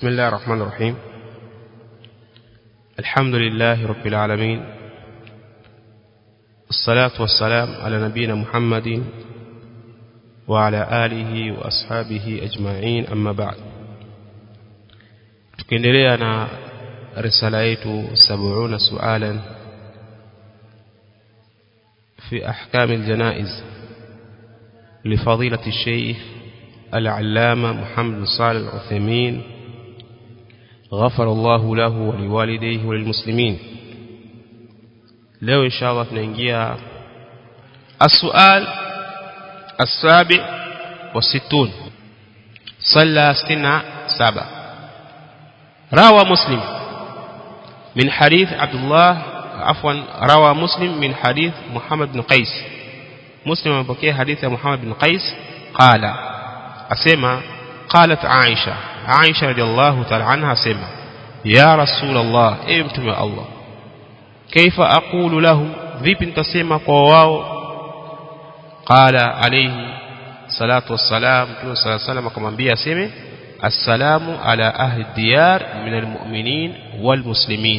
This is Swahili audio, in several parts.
بسم الله الرحمن الرحيم الحمد لله رب العالمين الصلاة والسلام على نبينا محمد وعلى آله وأصحابه أجمعين أما بعد tukiendelea na risala yetu 70 sualan في أحكام الجنائز لفضيلة الشيخ العلامة محمد بن صالح العثيمين غفر الله له ولوالديه وللمسلمين leo insha Allah tunaingia السؤال السابع والستون صلى ستنا سبع روى مسلم من حديث عبد الله عفوا روى مسلم من حديث محمد بن قيس مسلم مبكي حديث محمد بن قيس قال أسمى قالت عائشة عائشة رضي الله تعالى عنها أسمى يا رسول الله امتم يا الله كيف أقول له vipi nitasema kwa wao qala alayhi salatu wassalam mtume sala salam akamwambia aseme assalamu ala ahli diyar min almu'minin walmuslimin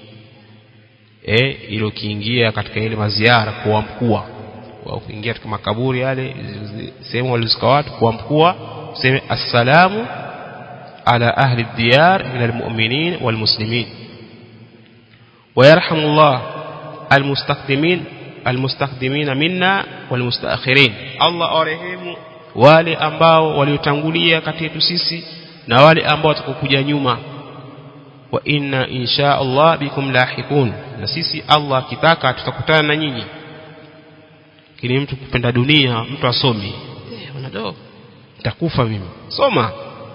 eh ilo kiingia katika ile maziara kwa mkuu wa kuingia katika makaburi yale sehemu walizika watu kwa mkuu sema assalamu ala ahli diyar min almu'minin walmuslimin ويرحم الله المستقدمين المستقدمين منا والمستأخرين الله أرحم wale ambao waliotangulia kati yetu sisi na wale ambao watakokuja nyuma wa inna insha Allah bikum lahiqun na sisi Allah akitaka tutakutana na nyinyi kini mtu kupenda dunia mtu asomi eh unado nitakufa mimi soma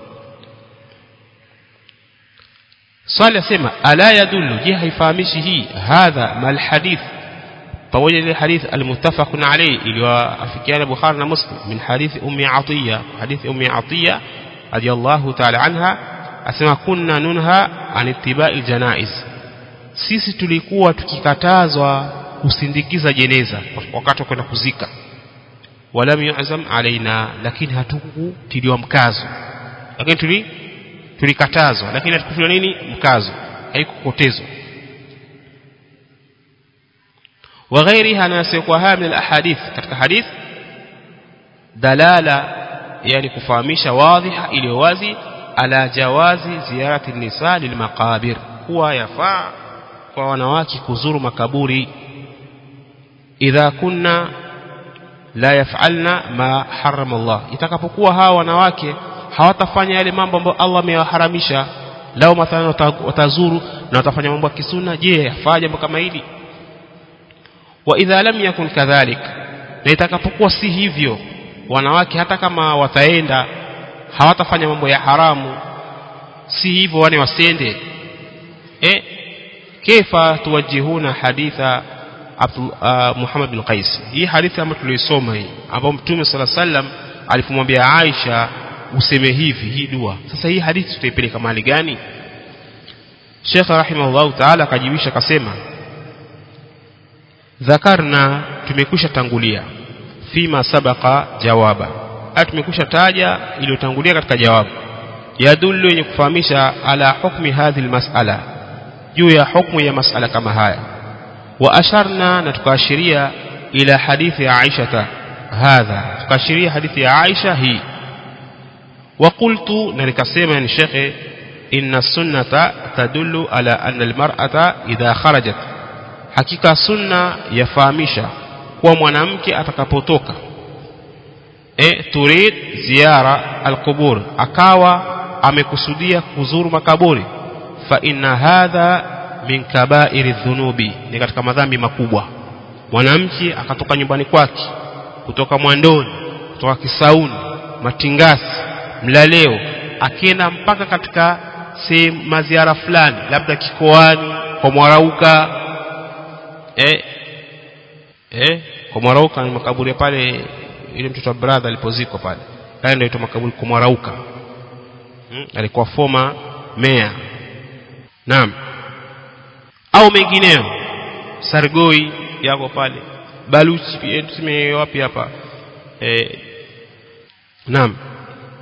swali asema ala yadullu je haifahamishi hii hadha mal hadith pamoja ile hadith almuttafaqun alayhi iliyoafikiana Bukhari na Muslim min hadith ummi Atiya hadith ummi Atiya radiyallahu ta'ala anha asema kunna nunha an ittiba'i janaiz sisi tulikuwa tukikatazwa kusindikiza jeneza wakati wa kwenda kuzika walam yu'zam alaina lakini hatukutiliwa mkazo lakini tuli tulikatazwa lakini hatukufanya nini mkazo haikukotezwa وغيرها ناسقها من الاحاديث katika hadith dalala yani kufahamisha wadhiha iliyo wazi ala jawazi ziyarati nisa lilmaqabir huwa yafaa kwa wanawake kuzuru makaburi idha kunna la yaf'alna ma harrama Allah itakapokuwa hawa wanawake hawatafanya yale mambo ambayo Allah amewaharamisha lao mathalan watazuru na watafanya mambo ya kisuna je yafaa jambo kama hili wa idha lam yakun kadhalik na itakapokuwa si hivyo wanawake hata kama wataenda hawatafanya mambo ya haramu si hivyo wani wasende eh kaifa tuwajihuna haditha Abdul, uh, Muhammad bin Qais hii hadithi ambayo tuliisoma hii ambayo Mtume sala sallam alipomwambia Aisha useme hivi hii dua sasa hii hadithi tutaipeleka mahali gani Sheikh rahimahullah ta'ala akajibisha akasema dhakarna tumekwisha tangulia fima sabaka jawaba tumekwisha taja iliyotangulia katika jawabu yadullu yenye kufahamisha ala hukmi hadhi almas'ala juu ya hukmu ya mas'ala kama haya wa asharna na tukaashiria ila hadithi ya Aisha hadha tukaashiria hadithi ya Aisha hii wa qultu na nikasema yani shekhe inna sunnata tadullu ala anna almar'ata idha kharajat hakika sunna yafahamisha kuwa mwanamke atakapotoka e turid ziara alqubur akawa amekusudia kuzuru makaburi fa inna hadha min kaba'iri dhunubi ni katika madhambi makubwa mwanamke akatoka nyumbani kwake kutoka mwandoni kutoka kisauni matingasi mlaleo akienda mpaka katika sehemu maziara fulani labda kikoani kwa mwarauka eh eh kwa mwarauka ni makaburi pale ile mtoto wa brother alipozikwa pale haya ndio ito makaburi kwa mwarauka hmm? alikuwa former mayor naam au mengineo sargoi yako pale baluchi tuseme wapi hapa eh naam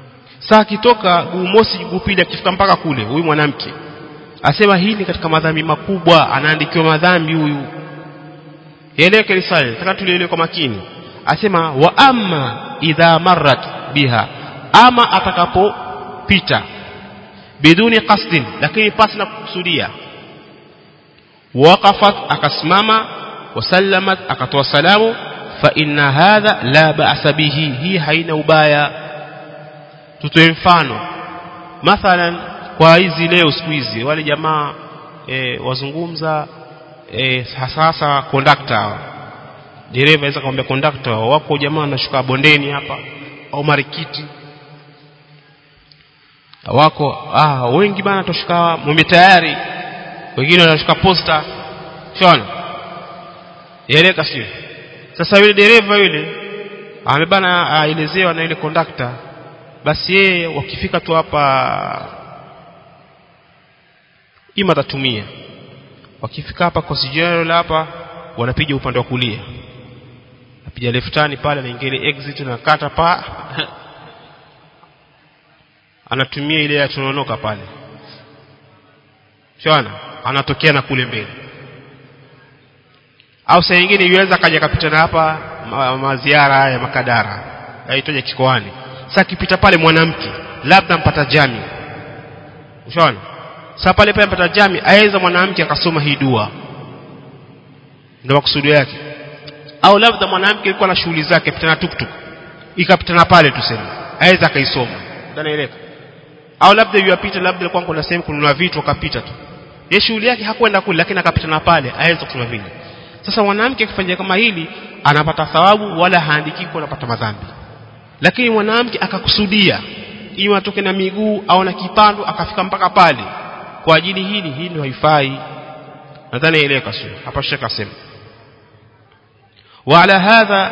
saa akitoka guu mosi guu pili akifika mpaka kule huyu mwanamke asema hii ni katika madhambi makubwa anaandikiwa madhambi huyu eleke risale nataka tulielewe kwa makini asema wa amma idha marrat biha ama atakapopita biduni qasdin lakini pasi na kukusudia waqafat akasimama wasallamat akatoa salamu fa inna hadha la ba'sa bihi hii haina ubaya tutoe mfano mathalan kwa hizi leo siku hizi wale jamaa e, wazungumza e, sasa kondakta dereva aweza kumwambia kondakta wako jamaa wanashuka bondeni hapa au marikiti wako ah wengi bana toshuka mume tayari wengine wanashuka posta shona yeleka sio sasa yule dereva yule amebana aelezewa na yule kondakta basi yeye wakifika tu hapa ima atatumia wakifika hapa kwa sijaro hapa wanapiga upande wa kulia napiga leftani pale anaingia ile exit na kata pa anatumia ile ya tunaonoka pale shona anatokea na kule mbele au saa nyingine yuweza kaja kapita na hapa maziara ma ya makadara yaitoja kikoani sasa kipita pale mwanamke labda mpata jami unaona sasa pale pale mpata jami aweza mwanamke akasoma hii dua ndio makusudio yake au labda mwanamke alikuwa na shughuli zake pita na tuktuk ikapita na pale tuseme aweza akaisoma ndanaeleka au labda yuapita labda alikuwa kuna sehemu kununua vitu akapita tu ye shughuli yake hakwenda kule lakini akapita na pale aweza kusoma vile sasa mwanamke akifanya kama hili anapata thawabu wala haandiki kwa anapata madhambi lakini mwanamke akakusudia iwe atoke na miguu au na kipando akafika mpaka pale kwa ajili hili hili haifai nadhani eleka sio hapa shaka sema وعلى هذا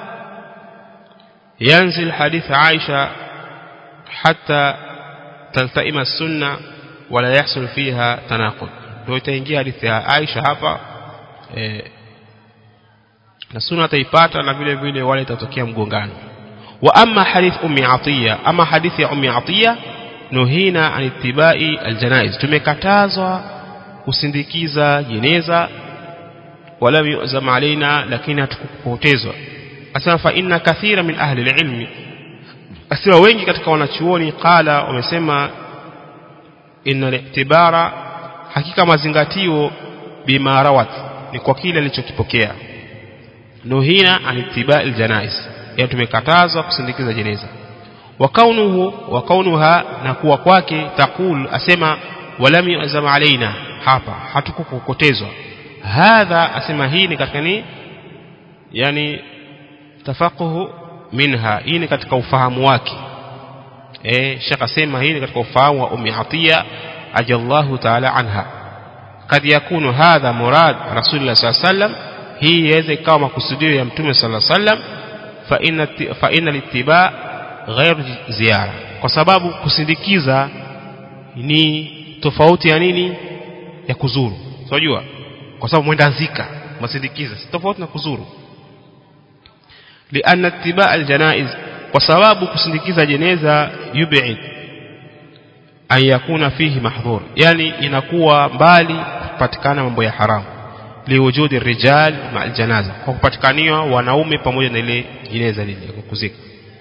ينزل حديث عائشة حتى تلتئم السنة ولا يحصل فيها تناقض ndio itaingia hadithi ya Aisha hapa eh, na sunna taipata na vile vile wale itatokea mgongano wa amma hadith ummi atiya ama hadithi ya ummi atiya nuhina an ittibai aljanaiz tumekatazwa kusindikiza jeneza wala yuzam alaina lakini hatukupotezwa asema fa inna kathira min ahli alilmi asema wengi katika wanachuoni qala wamesema inna al-i'tibara hakika mazingatio bima rawat ni kwa kile alichokipokea nuhina an ittibai aljanaiz ya tumekatazwa kusindikiza jeneza wa kaunuhu wa kaunuha na kuwa kwake taqul asema walam yuzam alaina hapa hatukukokotezwa hadha asema hii ni katika ni yani tafaquhu minha hii ni katika ufahamu wake eh shaka sema hii ni katika ufahamu wa ummi atiya ajallahu ta'ala anha kad yakunu hadha murad rasulullah sallallahu alaihi wasallam hii iweze ikawa makusudio ya mtume sallallahu alaihi wasallam fa inna fa inna littiba ghair ziara kwa sababu kusindikiza ni tofauti ya nini ya kuzuru unajua kwa sababu mwenda zika masindikiza si tofauti na kuzuru lianna ittiba aljanaiz kwa sababu kusindikiza jeneza yub'id an yakuna fihi mahdhur yani inakuwa mbali kupatikana mambo ya haramu liwujudi rijal ma aljanaza kwa kupatikaniwa wanaume pamoja na ile jeneza lile kuzika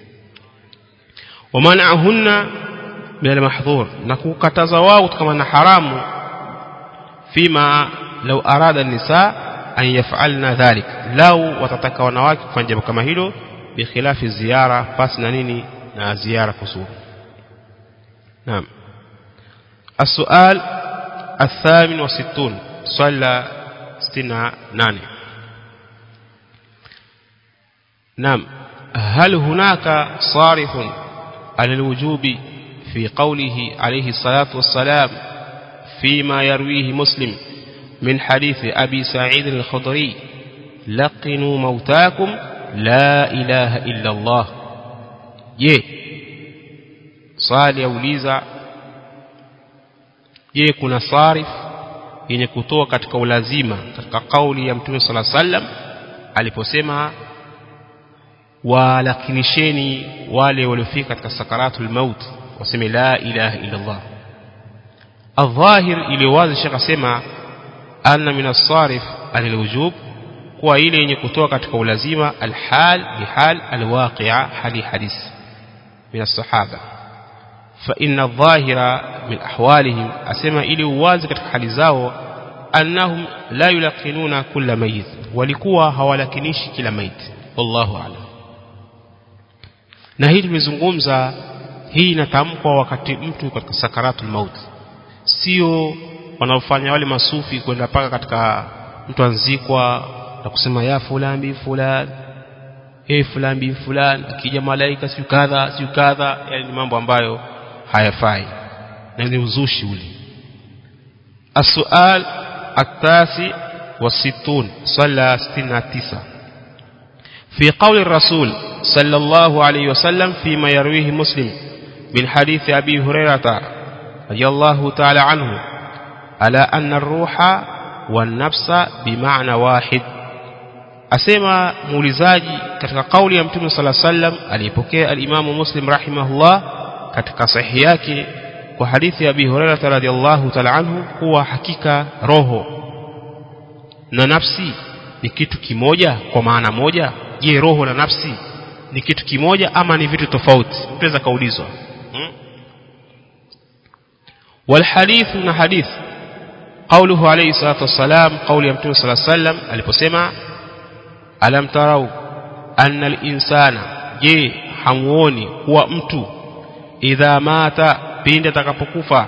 wamanahunna min almahdhur na kukataza wao kutokana na haramu fima law arada nisa an yaf'alna dhalik lau watataka wanawake kufanya jambo kama hilo bikhilafi ziara pasi na nini na ziara kusuru naam السؤال الثامن والستون صلى ستنا ناني نعم هل هناك صارف على الوجوب في قوله عليه الصلاة والسلام فيما يرويه مسلم من حديث أبي سعيد الخضري لقنوا موتاكم لا إله إلا الله يه صالي أوليزا je kuna sarif yenye kutoa katika ulazima katika kauli ya mtume sala sallam aliposema walakinisheni wale waliofika katika sakaratul maut waseme la ilaha illa Allah الظاهر ile wazi shekha sema anna min as-sarif al-wujub kuwa ile yenye kutoa katika ulazima al-hal bihal al-waqi'a hali hadith min as-sahaba fa inna adh-dhahira min ahwalihim asema ile uwazi katika hali zao annahum la yulaqinuna kulla mayit walikuwa hawalakinishi kila mayit wallahu a'lam na hii tumezungumza hii inatamkwa wakati mtu katika sakaratul maut sio wanaofanya wale masufi kwenda paka katika mtu anzikwa na kusema ya fulani bi fulani eh fulani bi fulani akija malaika siyo kadha siyo kadha yani ni mambo ambayo hayafai na ni uzushi ule السؤال التاسع والستون صلى ستين تسعة في قول الرسول صلى الله عليه وسلم فيما يرويه مسلم من حديث أبي هريرة رضي الله تعالى عنه ألا أن الروح والنفس بمعنى واحد asema muulizaji katika kauli ya mtume sala sallam aliyepokea alimamu muslim rahimahullah katika sahihi yake kwa hadithi ya abi hurairah radhiallahu ta'ala anhu kuwa hakika roho na nafsi ni kitu kimoja kwa maana moja je roho na nafsi ni kitu kimoja ama ni vitu tofauti mtaweza kaulizwa hmm? والحديث من حديث قوله عليه الصلاة والسلام قول يمتون صلى الله عليه وسلم aliposema alam tarau anna al-insana je hamuoni kuwa mtu idha mata pindi atakapokufa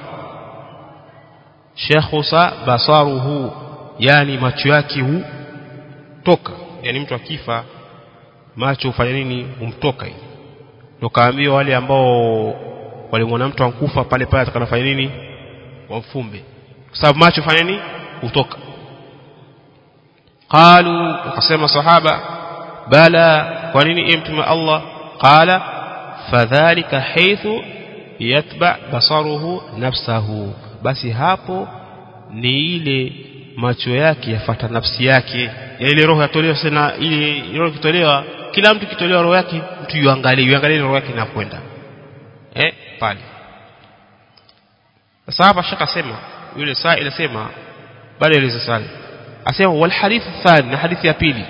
shekhusa basaruhu yani macho yake hu toka yani mtu akifa macho hufanya nini humtoka hivi ndio kaambiwa wale ambao walimwona mtu ankufa pale pale atakanafanya nini wamfumbe kwa sababu macho fanya nini hutoka qalu wakasema sahaba bala kwa nini e mtume Allah qala fadhalika haythu yatba basaruhu nafsahu basi hapo ni ile macho yake yafata nafsi yake ya ile roho yatolewa sana ile roho kitolewa kila mtu kitolewa roho yake mtu yuangalie yuangalie roho yake inakwenda eh pale sasa hapa shaka sema yule saa inasema bado ile swali asema wal hadith thani na hadithi ya pili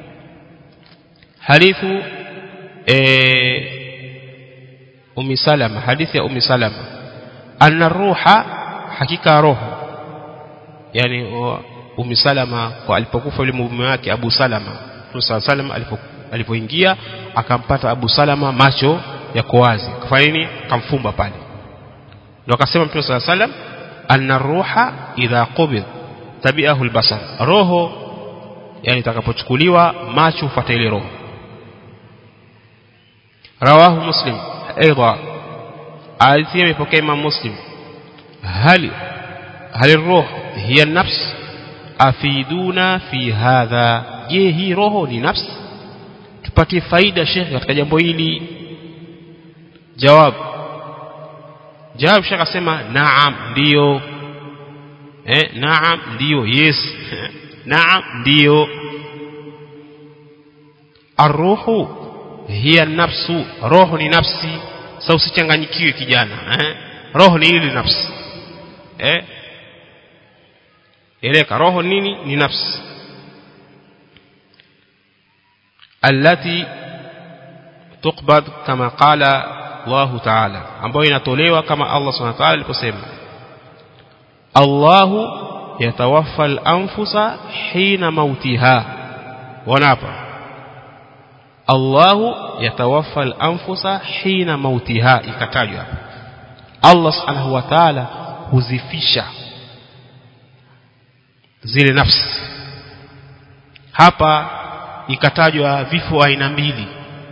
hadithu eh umi salama hadithi ya umi salama anna ruha hakika roho yani umi salama kwa alipokufa yule mume wake abu salama Mtume sallam alipoingia akampata abu salama macho yako wazi kafanya nini kamfumba pale ndio akasema Mtume صلى الله عليه وسلم anna ruha idha qubid tabi'ahu albasar roho yani itakapochukuliwa macho hufuata ile roho rawahu muslim aidha hadithi imepokea imam muslim hal hal الروح هي النفس afiduna fi hadha je hii roho ni nafsi tupatie faida shekhe katika jambo hili jawab jawab shekhe asema naam ndio eh naam ndio yes naam ndio arruhu hiya nafsu roho ni nafsi sasa usichanganyikiwe kijana eh roho ni ile nafsi eh eleka roho nini ni nafsi allati tuqbad kama qala Allah ta'ala ambayo inatolewa kama Allah subhanahu wa ta'ala aliposema Allahu yatawaffa al-anfusa hina mautiha wanapa Allahu yatawaffa al-anfusa hina mautiha ikatajwa Allah subhanahu wa ta'ala huzifisha zile nafsi hapa ikatajwa vifo aina mbili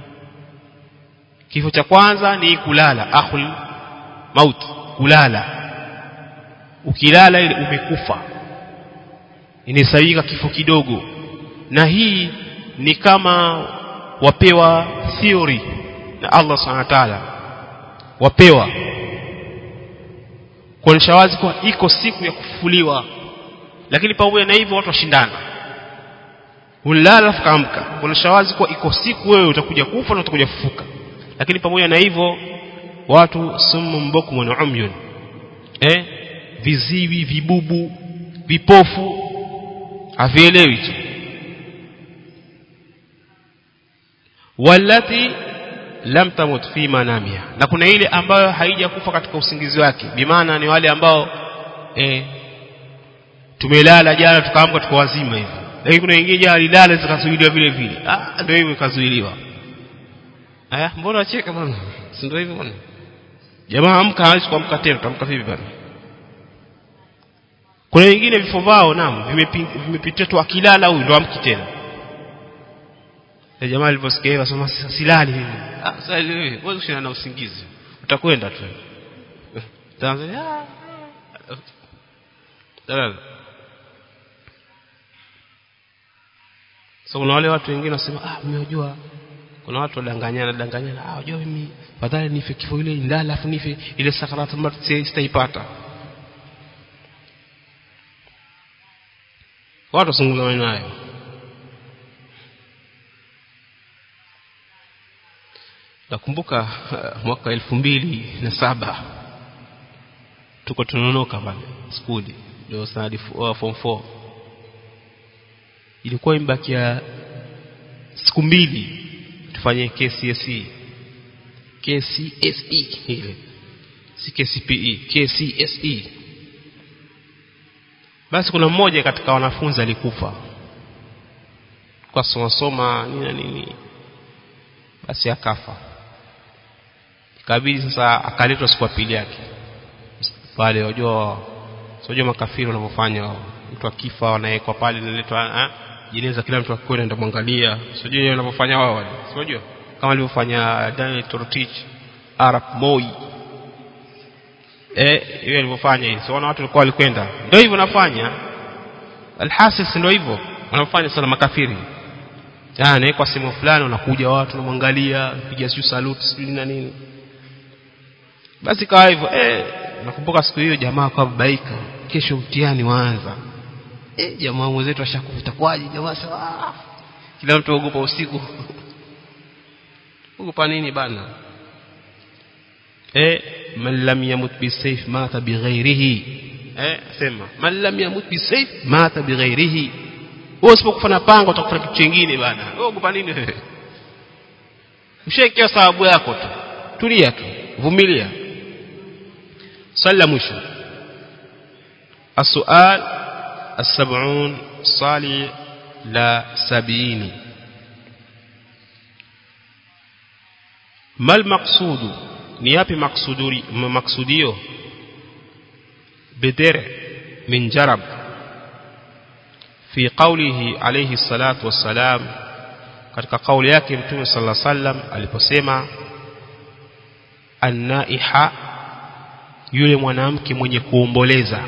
kifo cha kwanza ni kulala akhul maut kulala ukilala ile umekufa inahesabika kifo kidogo na hii ni kama wapewa theory na Allah subhanahu wa ta'ala wapewa kuonyesha wazi kwa iko siku ya kufufuliwa lakini pamoja na hivyo watu washindana ulala alafu kaamka kuonyesha wazi kwa iko siku wewe utakuja kufa na utakuja kufufuka lakini pamoja na hivyo watu sumu mbukmun umyun eh viziwi vibubu vipofu havielewi tu walati lam tamut fi manamiha na kuna ile ambayo haijakufa katika usingizi wake bimaana ni wale ambao eh, tumelala jana tukaamka tuko wazima hivi lakini kuna wengine jana lilala zikazuiliwa vile vile ah ndio hivyo ikazuiliwa aya mbona wacheka bwana si ndio hivyo bwana jamaa amka hawezi kuamka tena tutamka vipi bwana kuna wengine vifo vao naam vimepitia tu akilala huyu ndo amki tena jamaa aliposikia hiyo asema silali mimi ah sasa wewe wewe ushina na usingizi utakwenda tu Tanzania dalala so kuna wale watu wengine wasema ah mmejua kuna watu wadanganyana danganyana ah unajua mimi fadhali nife kifo ile ndala afu nife ile sakaratu mauti sitaipata watu wasungumza nayo nakumbuka uh, mwaka elfu mbili na saba tuko tunaonoka pale skuli ndio sanadi uh, form 4 ilikuwa imebakia siku mbili tufanye KCSE KCSE ile si KCPE KCSE basi kuna mmoja katika wanafunzi alikufa kwa soma soma nini na nini basi akafa ikabidi sasa akaletwa siku ya pili yake pale unajua unajua makafiri wanavyofanya mtu akifa wanawekwa pale inaletwa jeneza kila mtu akikwenda ndio mwangalia sijui wanavyofanya wao wale sijui kama alivyofanya Daniel Torotich Arab Moi eh hiyo alivyofanya hiyo sio watu walikuwa walikwenda ndio hivyo nafanya alhasis ndio hivyo wanafanya sana makafiri yani kwa sehemu fulani wanakuja watu wanamwangalia piga siyo salute sijui na nini basi kawa hivyo eh nakumbuka siku hiyo jamaa kwa babaika kesho mtihani waanza eh jamaa mwenzetu ashakufuta kwaje jamaa sawa kila mtu ogopa usiku ogopa nini bana eh man lam yamut bisayf mata bighairihi eh sema man lam yamut bisayf mata bighairihi wewe usipokufa na pango utakufa kitu kingine bana wewe ogopa nini wewe ushaekea sababu yako tu tulia tu vumilia swali la mwisho السؤال السبعون صالي لا سبعين ما المقصود نيابي مقصودي مقصوديو بدرع من جرب في قوله عليه الصلاة والسلام katika kauli yake mtume sala sallam aliposema annaiha yule mwanamke mwenye kuomboleza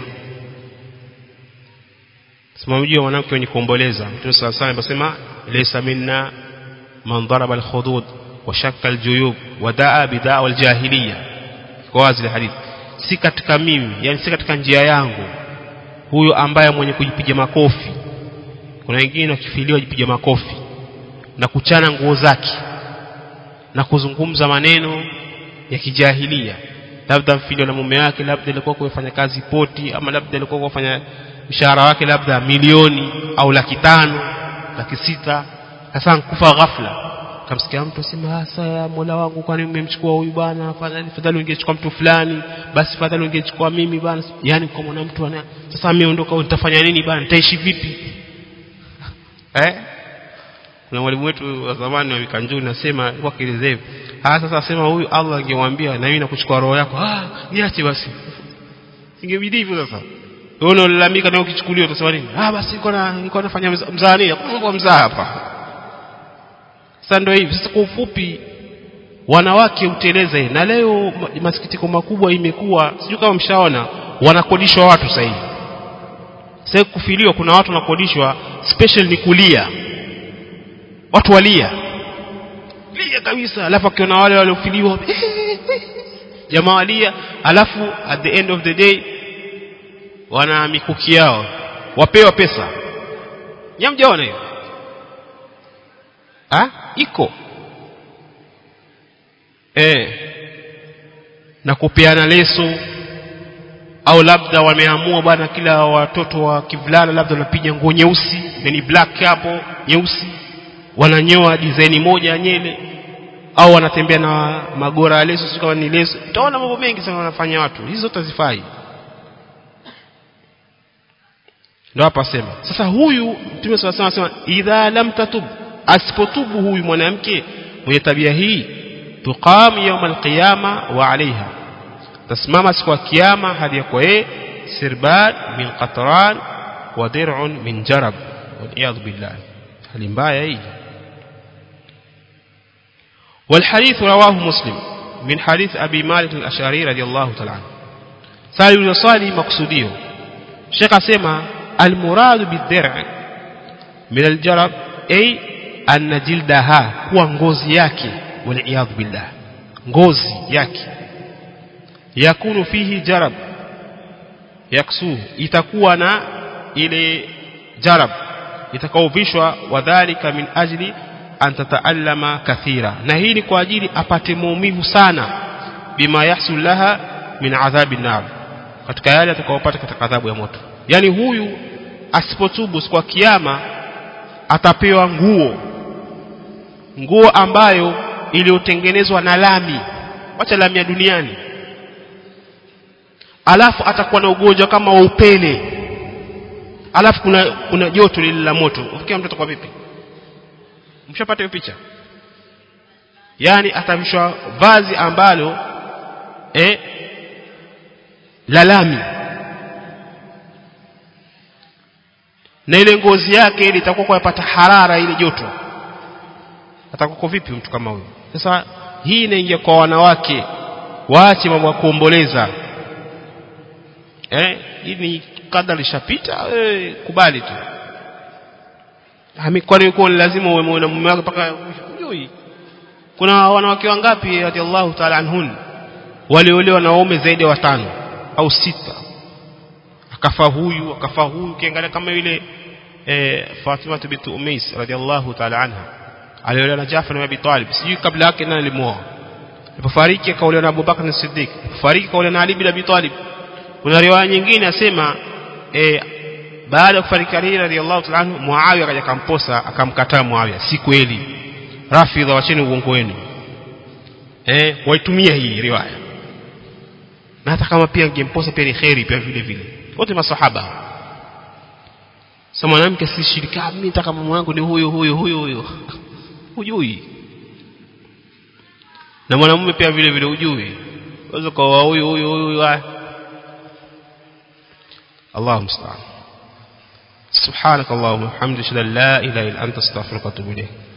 simamjua mwanamke mwenye kuomboleza mtume sala sallam aliposema laysa minna man daraba alkhudud wa shakka aljuyub wa daa bidaa aljahiliya kwa wazi hadithi si katika mimi yani si katika njia yangu huyo ambaye mwenye kujipiga makofi kuna wengine wakifiliwa wajipiga makofi na kuchana nguo zake na kuzungumza maneno ya kijahilia labda mfilio na mume wake labda alikuwa kufanya kazi poti ama labda alikuwa kufanya mshahara wake labda milioni au laki tano laki sita sasa kufa ghafla kamsikia mtu asema sasa Mola wangu kwani umemchukua huyu bwana fadhali fadhali ungechukua mtu fulani basi fadhali ungechukua mimi bwana yani kwa mwana mtu ana sasa ameondoka nitafanya nini bwana nitaishi vipi eh kuna mwalimu wetu wa zamani wa Mikanjuni nasema kwa kielezea ah sasa asema huyu Allah angemwambia na mimi nakuchukua roho yako ah niache basi ingebidi hivyo sasa wewe unalalamika na ukichukuliwa utasema nini ah basi niko na niko nafanya mzaa nini mambo mzaa hapa sasa ndio hivi sasa kwa ufupi wanawake uteleze na leo masikitiko makubwa imekuwa sijui kama mshaona wanakodishwa watu sasa hivi sasa kufiliwa kuna watu wanakodishwa special ni kulia watu walia lia kabisa alafu akiona wale waliofiliwa jamaa walia alafu at the end of the day wana mikuki yao wapewa pesa nyamjaona hiyo ha iko eh na kupeana leso au labda wameamua bwana kila watoto wa kivulana labda wanapiga nguo nyeusi yani black hapo nyeusi wananyoa design moja ya nyele au wanatembea na magora ya leso sio kama ni leso utaona mambo mengi sana wanafanya watu hizo zote hazifai ndio hapa sema sasa huyu mtume swalla anasema idha lam tatub asipotubu huyu mwanamke mwenye tabia hii tuqam yawm alqiyama wa alaiha tasimama siku ya kiyama hadi ya kwa yeye sirbad min qatran wa dir'un min jarab wal billah hali mbaya hii والحديث رواه مسلم من حديث أبي مالك الأشعري رضي الله تعالى عنه سأل يصالي مقصوديه شيخ سيما المراد بالدرع من الجرب أي أن جلدها هو ngozi yake والعياذ بالله ngozi yake yakunu fihi jarab yaksuhu itakuwa na ile jarab itakaovishwa wadhalika min ajli an tataallama kathira na hii ni kwa ajili apate maumivu sana bima yahsul laha min adhabi nar katika yale atakayopata katika adhabu ya moto yani huyu asipotubu kwa kiyama atapewa nguo nguo ambayo iliyotengenezwa na lami wacha lami ya duniani alafu atakuwa na ugonjwa kama wa upele alafu kuna kuna joto lile la moto ufikia mtoto kwa vipi mshapata hiyo picha yani atavishwa vazi ambalo eh la lami na ile ngozi yake ile itakuwa kwa yapata harara ile joto atakuwa vipi mtu kama huyo sasa hii inaingia kwa wanawake waache mambo ya kuomboleza eh hii ni kadari ishapita eh, kubali tu kwani uko lazima uwe na mume wako mpaka hujui kuna wanawake wangapi radhiallahu ta'ala anhun waliolewa na waume zaidi ya watano au sita akafa huyu akafa huyu kiangalia kama yule eh, Fatima bint Umais radhiallahu ta'ala anha aliolewa na Jafar na Abi Talib sijui kabla yake nani alimuoa alipofariki akaolewa na Abu Bakar as-Siddiq alipofariki akaolewa na Ali bin Abi Talib kuna riwaya nyingine asema eh, baada ya kufariki Ali radhiallahu ta'ala anhu Muawiya akaja akamposa akamkataa Muawiya si kweli rafidha wacheni uongo wenu eh waitumia hii riwaya na hata kama pia angemposa pia ni khairi pia vile vile wote masahaba sasa mwanamke si shirika mimi nataka mume wangu ni huyo huyo huyo huyo hujui na mwanamume pia vile vile hujui unaweza kwa huyo huyo huyo الله المستعان سبحانك اللهم وبحمدك لا اله الا انت استغفرك واتوب اليك